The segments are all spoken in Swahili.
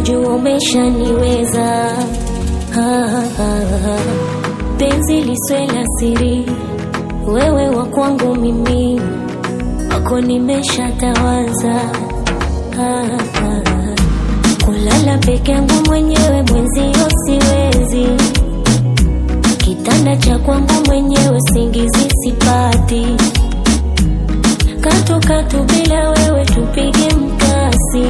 najua umeshaniweza Ah, ah, ah. penzi liswe la siri wewe wa kwangu mimi wako nimeshatawaza ah, ah. kulala peke yangu mwenyewe mwenzio siwezi kitanda cha kwangu mwenyewe singizi sipati katu katu bila wewe tupige mkasi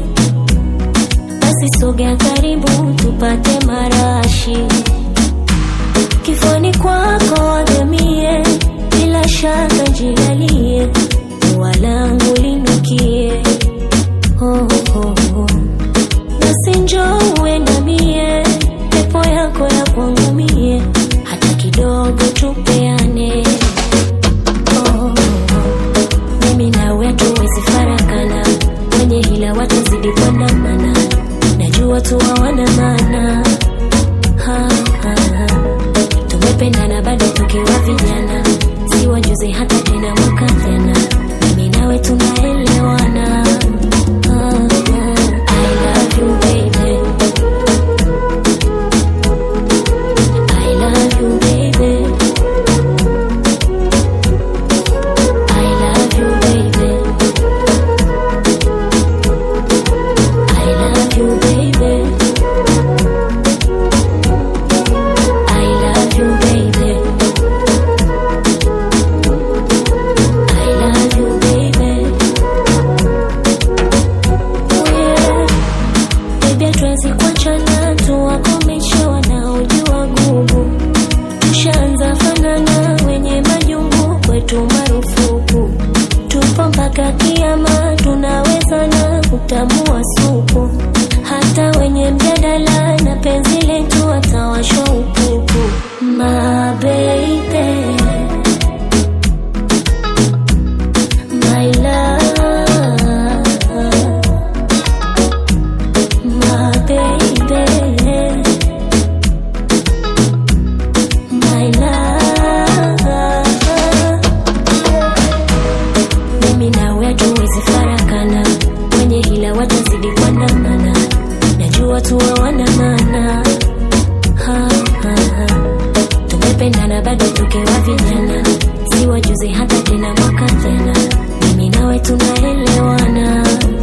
basi sogea karibu tupate marashi kifoni kwako wagamie bila shaka jilalie walangu linukie oh, oh, oh. basi njoo uendamie pepo yako ya kwangu mie hata kidogo tupeane oh, oh, oh. mimi nawe tuwezi farakana wenye hila watazidi kuandamana najua tu hawana maana Ha, ha, ha. tumependana bado tukiwa vijana si wajuzi hata tena mwaka tena mimi nawe tunaelewana Ha, ha. I love you, baby. I love you, baby. I love you, baby. I love you, baby. I love you, baby. I love you, baby. Oh yeah. Baby, hatuwezi kuachana tuwakomeshe wanaojua gugu. Tushaanza fanana wenye majungu kwetu marufuku. Tupo mpaka kiama tunaweza na kutamua supu. Hata wenye mjadala na penzi letu watawashwa upupu. My baby. My love. My baby. My love. Mimi nawe hatuwezi farakana, wenye hila watazidi kuandamana, najua tu hawana maana. Ha, ha, ha. Tumependana bado tukiwa vijana, si wajuzi hata tena mwaka tena, mimi nawe tunaelewana.